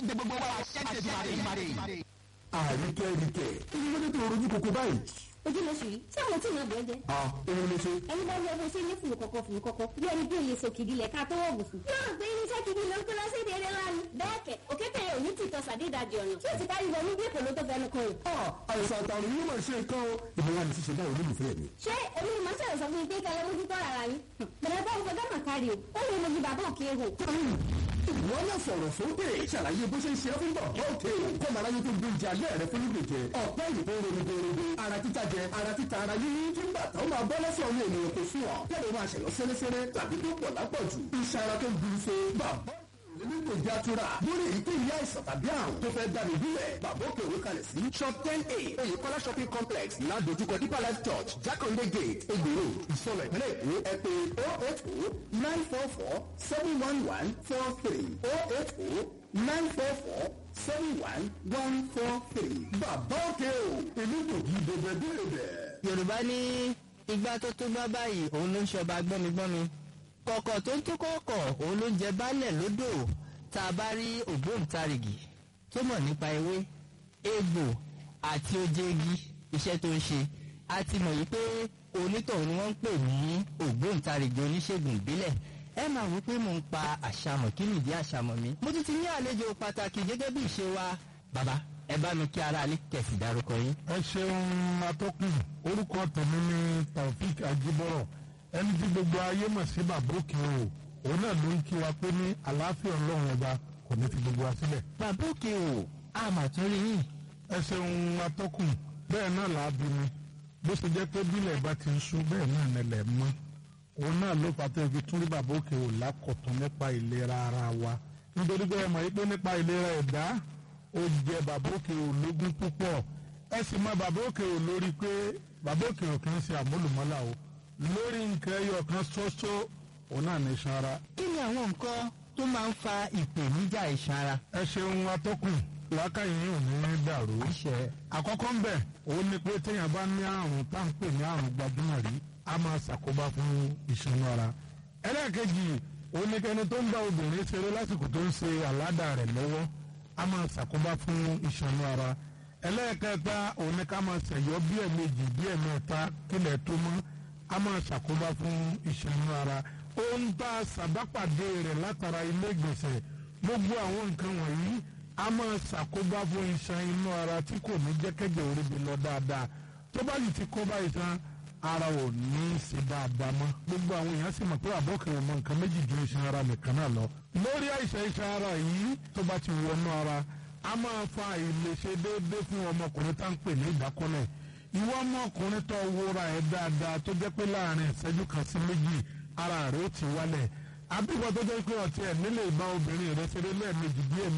gbé gbogbo wa ṣẹ́ṣẹ́ ìmàrè. àríkẹ́ ríkẹ́ ìdílé tó rojú kòkó báyìí. ojú lóṣù yìí tí àwọn tí ìmọ̀ bẹ́ẹ̀ jẹ́. a òun ló ṣe. ẹni bá wọ ọdún sí ilé fùrù kọ̀kọ̀ fùrù kọ̀kọ̀ bí ẹni bí òye sọ kìdí lẹ̀ ká tó wọ̀ bùsùn. yóò gbé irinṣẹ́ kìdí ló ń kó lọ sí èdè eré lánàá. bẹ́ẹ̀ kẹ̀ òkété yẹn ò ní tìtọ́ sàdédàjì ọ̀nà tí ó ti kárí wọnú bí èkó ló tó fẹnu kan rẹ̀. a àìsàn àtàrùn yìí máa ṣe nǹkan o. ìmọ̀ wa ní ṣíṣe báwo ló lù fẹ́ mi. ṣé èmi ni màá ṣàlẹ̀ sọ fún yín pé kẹlẹ́ mójú tọ́ ara yín. bẹ̀rẹ̀ bá gbọdọ̀ mà kárí o ó lè mojú bàbá òkè ehò. ìwọ náà sọ̀rọ̀ sókè ṣàlàyé bó ṣe ń ṣe é fún bàbá òkè kọ́ màá láyé tó gbé ìjà alẹ́ rẹ fún lùdò jẹ ọ̀pẹ́ ìbò rògbòrògbò ara títa jẹ ara títa ara yíyí kí ń bàtà ó máa bọ́ lọ́sọ̀ ọ̀hún ènìyàn kò sùn ọ́ kẹ́lẹ́ máa ṣẹ̀lọ́ sẹ́lẹ́sẹ́lẹ́ tàbí tó pọ̀ lápọ̀jù iṣẹ́ ara tó ń bu so bàbá nígbò játura lórí èyíkéyìí àìsàn tàbí àrùn tó fẹ́ dànù bílẹ̀ bàbá òkè òwe kalẹ̀ sí. shop ten a oyèkọ́lá shopping complex ládojúkọ deeper life church jákàndé gate egbòro ìsọlọ ìpínlẹ̀ èkó ẹ pé oh eight oh nine four four seven one one four three oh eight oh nine four four seven one one four three. bàbá òkè o èmi kò kí bẹ̀bẹ̀ bẹ̀rẹ̀. yorùbá ní igbá tó tó bá báyìí òun ló ń ṣọba gbọ́migbọ́mi kọ̀kọ̀ tó ń tó kọ̀kọ̀ òun ló ń jẹ baálẹ̀ lódò tá a bá rí ògbóǹtarìgì tó mọ̀ nípa ewé egbò àti oje igi iṣẹ́ tó ń ṣe a ti mọ̀ yìí pé onítọ̀hún ni wọ́n ń pè ní ògbóǹtarìgì oníṣègùn ìbílẹ̀ ẹ máa wí pé mò ń pa àṣàmọ̀ kí nìdí àṣàmọ̀ mi mo tún ti ní àlejò pàtàkì gẹ́gẹ́ bí ìṣe wa bàbá ẹ bá mi kí ara alẹ́ kẹ̀sì dárúkọ yín. ẹ ṣeun atọ́kùn orúkọ tèmi ni taofik ajibọrọ ẹni tí gbogbo ayé mọ̀ sí bàbókè o òun náà ló ń kí wa pé ní àlàáfíà ọlọ́run ọba kò ní fi gbogbo wa sílẹ̀. bàbá òkè o àmàtúrí yìí ẹ ṣeun atọ́kùn bẹ́ẹ̀ náà là á bí mi bó ṣe jẹ́ pé bílẹ̀ bá ti ń sú bẹ́ẹ̀ náà nílẹ̀ mọ́ òun náà ló fà tó fi tún rí bàbá òkè o lákọ̀tún nípa ìlera ara wa nítorí pé ẹ mọ̀ yí pé nípa ìlera ẹ̀dá ó jẹ bàbá òkè ò lógún púpọ̀ ẹ sì mọ bàbá òkè ò lórí pé bàbá òkè ò kì í ṣe àmúlùmọ́là o lórí nǹkan ẹyọ kan ṣoṣo òun náà ní iṣan ara. kí ni àwọn nǹkan tó máa ń fa ìpèníjà iṣan ara. ẹ ṣeun atọ́kùn làákàyè yìí ò ní dàrú. àkọ́kọ́ ń bẹ̀ òun ni pé téèyàn bá ní àrùn tá à ń pè ní àrùn gbajúmọ̀ rí a máa ṣàkóbá fún iṣan ara. ẹlẹ́ẹ̀kejì òun ni kẹni tó ń bá obìnrin ṣeré lásìkò tó ń ṣe àládà rẹ̀ lọ́wọ́ a máa ṣàkóbá fún ìṣànú ara ẹlẹ́ẹ̀kẹta òun ni ká máa ṣẹ̀yọ́ bí ẹ̀mejì bí ẹ̀mẹ́ta kílẹ̀ tó mọ́ a máa ṣàkóbá fún ìṣànú ara ohun tá a ṣàbápàdé rẹ̀ látara ilé ìgbọ̀nsẹ̀ gbogbo àwọn nǹkan wọ̀nyí a máa ṣàkóbá fún iṣan inú ara tí kò ní jẹ́ kẹ́jẹ̀ oríbi lọ dáadáa tó bá yìí ti kó bá iṣan ara ò ní í ṣe dáadáa mọ́ gbogbo àwọn èèyàn sì mọ̀ pé àbọ̀kẹ́ ọmọ nǹkan méjì ju iṣan ara nìkan náà lọ lórí àìsàn iṣan ara yìí tó bá ti wọnú ara a máa fa àìlèṣe déédéé fún ọmọkùnrin tá à ń pè ní ìdákọ́lẹ̀ ìwọ ọmọkùnrin tó wúra ẹ̀ dáadáa tó jẹ́ pé láàrin ìṣẹ́jú kan sí méjì ara rẹ̀ ó ti wálẹ̀ àbíkọ́ tó jẹ́ pé ọ̀tí ẹ̀ nílé ìbá obìnrin rẹ̀ ṣeré lẹ́ẹ̀mejì bí